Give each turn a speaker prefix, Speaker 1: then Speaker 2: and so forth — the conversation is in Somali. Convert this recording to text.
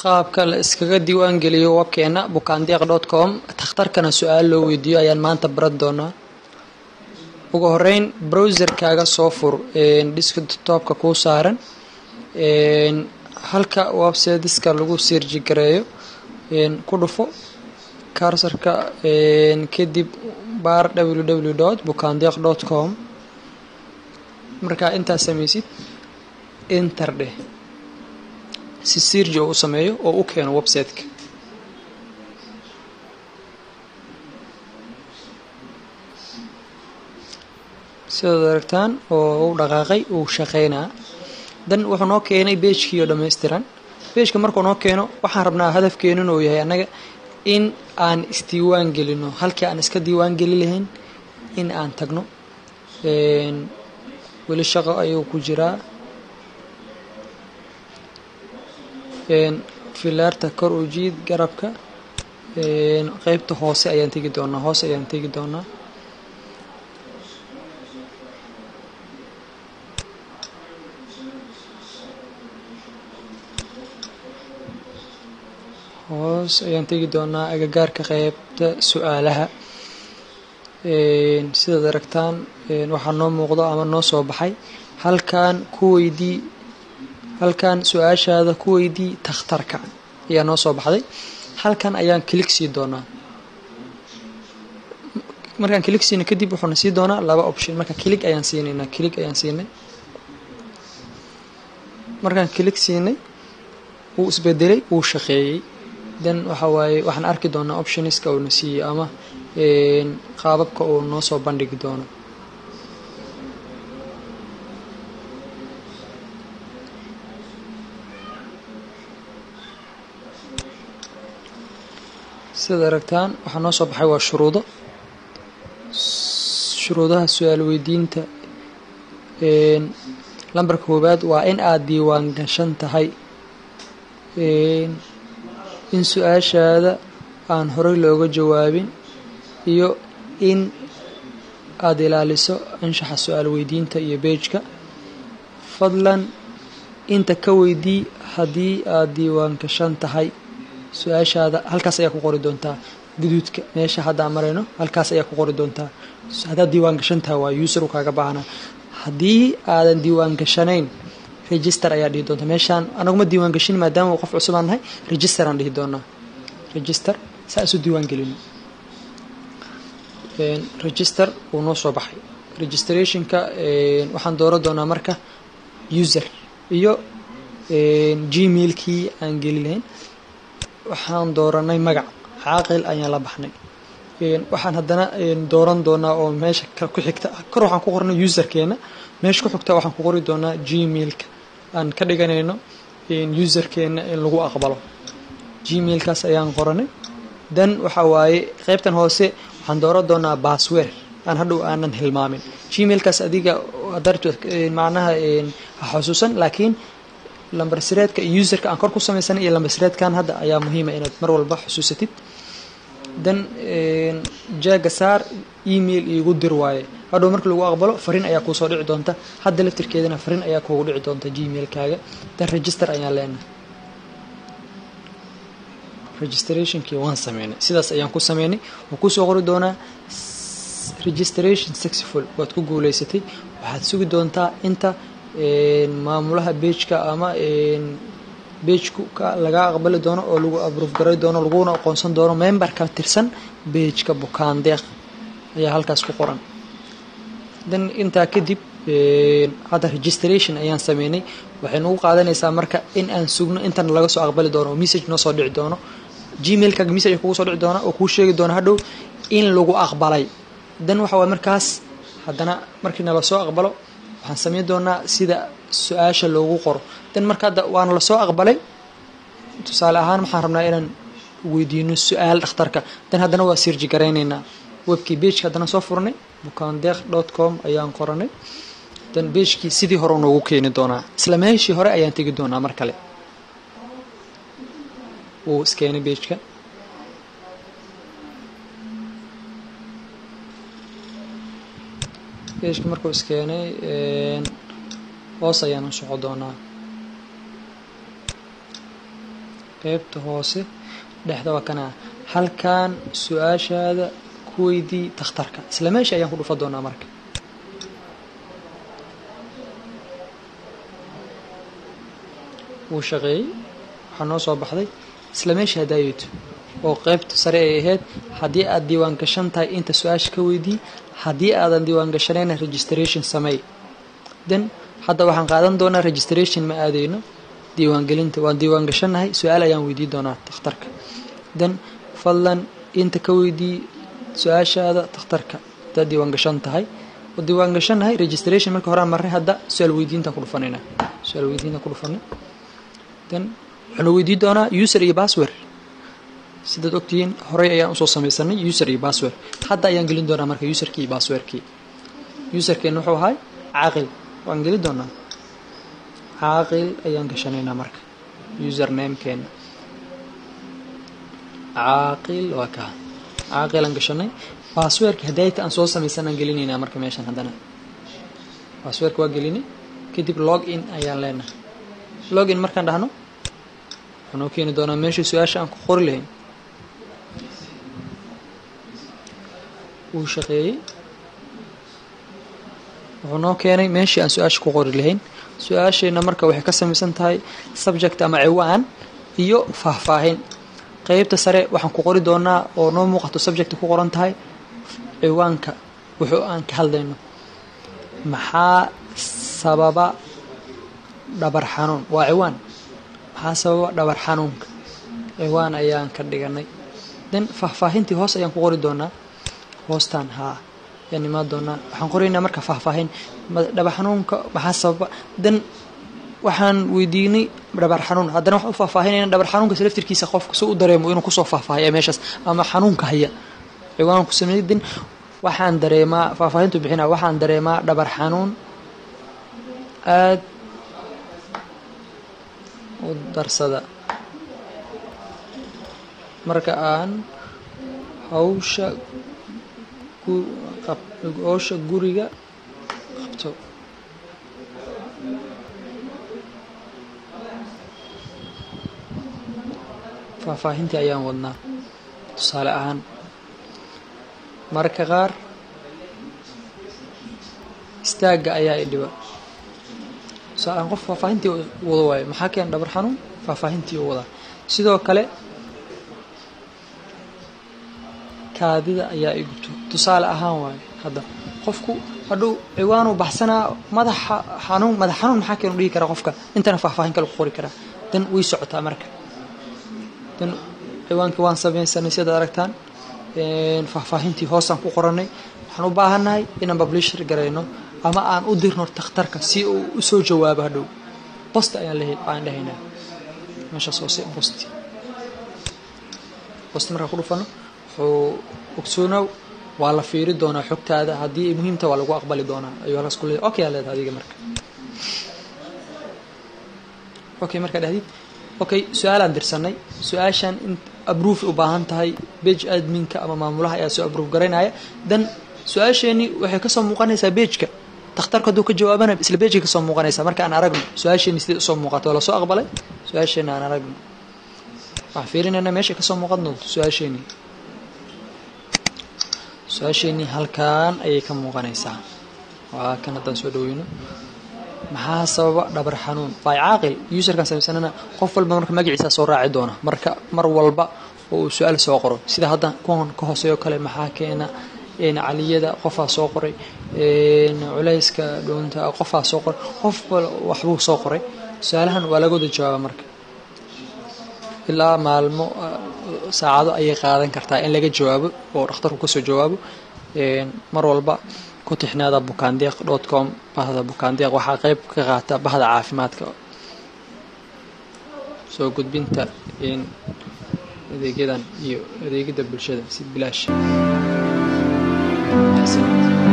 Speaker 1: qaabka la iskaga diiwaan geliyo webkeena bukaandeeq dot com takhtarkana su-aal loo weydiiyo ayaan maanta baran doonaa ugu horeyn browserkaaga soo fur desktopka kuu saaran halka websiteska lagu sirji gareeyo ku dhufo karsarka kadib baar www dot bukaandeeq dot com markaa intaas sameysid enter dheh si sirji oo u sameeyo oo u keeno websiteka sidaad aragtaan oo u dhaqaaqay uu shaqeynaa dan wuxuu noo keenay beejkii oo dhammaystiran beejka markuu noo keeno waxaan rabnaa hadafkeenu inuu yahay annaga in aan isdiiwaan gelino halkii aan iska diiwaan geli lahayn in aan tagno weli shaqo ayuu ku jiraa filaarta kor u jiid garabka qeybta hoose ayaan tegi doonaa hoose ayaan tegi doonaa hoos ayaan tegi doonaa agagaarka qeybta su-aalaha sidaad aragtaan waxaa noo muuqdo ama noo soo baxay halkan ku weydii halkan su-aashaada ku weydii takhtarka ayaa noo soo baxday halkan ayaan kilig sii doonaa markaan kilig siina kadib wuxuuna sii doonaa laba option marka kilig ayaan siinaynaa kilig ayaan siinay markaan kilig siinay wuu isbedelay wuu shaqeeyey then waxa waaye waxaan arki doonaa optioniska uuna siiyey ama qaababka uu noo soo bandhigi doono sidaad aragtaan waxaa noo soo baxay waa shuruudo shuruudaha su-aal weydiinta lambarka koowaad waa in aada diiwaan gashan tahay in su-aashaada aan horey looga jawaabin iyo in aada ilaaliso anshaxa su-aal weydiinta iyo beejka fadlan inta ka weydii haddii aada diiwaan gashan tahay su-aashaada halkaas ayaa ku qori doontaa guduudka meesha hadda aan marayno halkaas ayaa ku qori doontaa haddaad diiwaan gashantaha waa user u kaaga baahnaa haddii aadan diiwaan gashanayn register ayaa dhihi doontaa meeshaan anaguma diiwaan gashin maadaama qof cusub aan nahay register aan dhihi doonaa register saa isu diiwaan gelino register wuu noo soo baxay registrationka waxaan dooran doonaa marka user iyo gmailkii aan geli lahayn waxaan dooranay magac caaqil ayaan la baxnay waxaan haddana dooran doonaa oo meesha ku xigta kor waxaan ku qornay userkeena meesha ku xigta waxaan ku qori doonaa gmailka aan ka dhiganayno userkeena in lagu aqbalo gmailkaas ayaan qoranay dan waxa waaye qeybtan hoose waxaan dooran doonaa basswer aan hadhow aanan hilmaamin gmailkaas adiga macnaha ha xusuusan laakiin lambarsireedka iyo userka aan kor ku samaysanay iyo lambarsireedkan hadda ayaa muhiima inaad mar walba xusuusatid dan jaaga saar email iigu dir waaye hadhow marka lagu aqbalo fariin ayaa kuusoo dhici doonta hadda laftirkeedana fariin ayaa kuugu dhici doonta gmailkaaga dan register ayaan leenahay registrationkii waan sameynay sidaas ayaan ku sameynay waan kusoo qori doonaa registration successful waad ku guuleysatay waxaad sugi doontaa inta maamulaha beejka ama beejku laga aqbali doono oo lagu abrove garay doono laguna aqoonsan doono memberka tirsan beejka bukaandeeq ayaa halkaas ku qoran dan intaa kadib hadda registration ayaan sameynay waxay nagu qaadanaysaa marka in aan sugno intan laga soo aqbali doono oo message noo soo dhici doono gmailkaaga message kugu soo dhici doona oo kuu sheegi doono hadhow in lagu aqbalay dan waxa waay markaas haddana markii nala soo aqbalo waxaan sameyn doonaa sida su-aasha loogu qoro dan marka hadda waana lasoo aqbalay tusaale ahaan waxaan rabnaa inaan weydiino su-aal dhakhtarka dan haddana waa sirji garaynaynaa webkii beejka haddana soo furnay bukaandeeq dot com ayaan qoranay dan beejkii sidii hore noogu keeni doonaa isla meeshii hore ayaan tegi doonaa mar kale wuu iskeenay beejka beejka markuu iskeenay hoos ayaan u soco doonaa qeybta hoose dhexda waa kana halkan su-aashaada ku weydii takhtarka isla meesha ayaan ku dhufa doonaa marka wuu shaqeeyey waxaa noo soo baxday isla meesha hadaayeeto oo qeybta sare ay ahayd haddii aad diiwaan gashan tahay inta su-aasha ka weydii haddii aadan diiwaan gashanayna registration sameey then hadda waxaan qaadan doonaa registration ma aadeyno diiwaangelinta waan diiwaan gashannahay su-aal ayaan weydii doonaa takhtarka then fadlan inta ka weydii su-aashaada takhtarka hadaad diiwaan gashan tahay oo diiwaan gashannahay registration marka horaan marray hadda su-aal weydiintaan ku dhufanayna su-aal weydiintaan ku dhufanay then waxaanu weydii doonaa user iyo password sidaad ogtihiin horey ayaan usoo samaysanay user iyo password hadda ayaan gelin doonaa marka userkii iyo passwordkii userkeen wuxuu ahay caaqil waan gelin doonaa caaqil ayaan gashanaynaa marka usernamekeenna caaqil waa kaa caaqilaan gashanay passwordka hadayta aan soo samaysanaan gelinaynaa marka meeshan haddana passwordka waa gelinay kadib log in ayaan leenahay log in markaan dhahno wuxuu noo keeni doonaa meeshii su-aasha aan ku qori lahayn wuu shaqeeyey wuxuu noo keenay meeshii aan su-aasha ku qori lahayn su-aasheenna marka waxay ka samaysan tahay subject ama ciwaan iyo faahfaahin qeybta sare waxaan ku qori doonaa oo noo muuqato subject ku qoran tahay ciwaanka wuxuu aan ka hadlayno maxaa sababa dhabar xanuun waa ciwaan maxaa sababa dhabar xanuunka ciwaan ayaan ka dhiganay then faahfaahintii hoos ayaan ku qori doonaa hoostaan haa ayaan imaan doonaa waxaan qoraynaa marka faahfaahin dhabar xanuunka maxaa sababa then waxaan weydiinay dhabar xanuun haddana waxaan u faahfaahinayna dhabar xanuunkas laftirkiisa qofka si u dareemo inuu kusoo faahfaahiya meeshaas ama xanuunka haya ciwaan ku sameeyay then waxaan dareemaa faahfaahintu bixinaa waxaan dareemaa dhabar xanuun aad u darsada marka aan hawsha hawsha guriga qabto faahfaahintii ayaan wadnaa tusaale ahaan mararka qaar istaagga ayaa i dhiba tusaale ahaan qof faahfaahintii wada waayo maxaa keena dhabar xanuun faahfaahintii u wadaa sidoo kale kaadida ayaa i gubto tusaale ahaan waayo hadda qofku hadhow ciwaanuu baxsanaa madaxa xanuun madax xanuun maxaa keenu dhigi karaa qofka intana faahfaahin kale ku qori karaa dan way socotaa marka dan ciwaankii waan samaysanay sidaad aragtaan faahfaahintii hoosaan ku qoranay waxaan u baahannahay inaan publisher garayno ama aan u dirno takhtarka si uu usoo jawaabo hadhow bost ayaan aan dhahaynaa meeshaas hoose bost bost markaan ku dhufano wuxuu ogsoonow waa la fiiri doonaa xogtaada haddii ay muhiimta waa lagu aqbali doonaa ayuu halkaas ku leeyahay okay aa leedahay adiga marka okay markaa dhahdid okay su-aalaan dirsanay su-aashan in abroof u baahan tahay bage adminka ama maamulaha ayaa soo abroof garaynaya dan su-aasheeni waxay kasoo muuqanaysaa bejka takhtarka hadduu ka jawaabana isla bejka kasoo muuqanaysaa marka aan aragno su-aasheeni sidee usoo muuqato waa lasoo aqbalay su-aasheena aan aragno waxaan fiirinaynaa meeshay kasoo muuqan doonto su-aasheeni su-aasheenii halkaan ayay ka muuqanaysaa waa kan haddaan soo dhaweyno maxaa sababa dhabar xanuun waa caaqil userkan samaysanana qof walba marka magaciisa soo raaci doona marka mar walba oo uu su-aal soo qoro sida hadda kuwan ka hooseeyo kale maxaa keena caliyada qofaa soo qoray culayska dhoonta qofaa soo qoray qof waxbuu soo qoray su-aalahan waa laga wada jawaaba marka ilaa maalmo saacado ayay qaadan kartaa in laga jawaabo oo dhakhtarku kasoo jawaabo mar walba ku tixnaada bukaandeeq dot com bahda bukaandeeq waxaa qeyb ka qaata bahda caafimaadka soo gudbinta adeegyadan iyo adeegyada bulshada si bilaash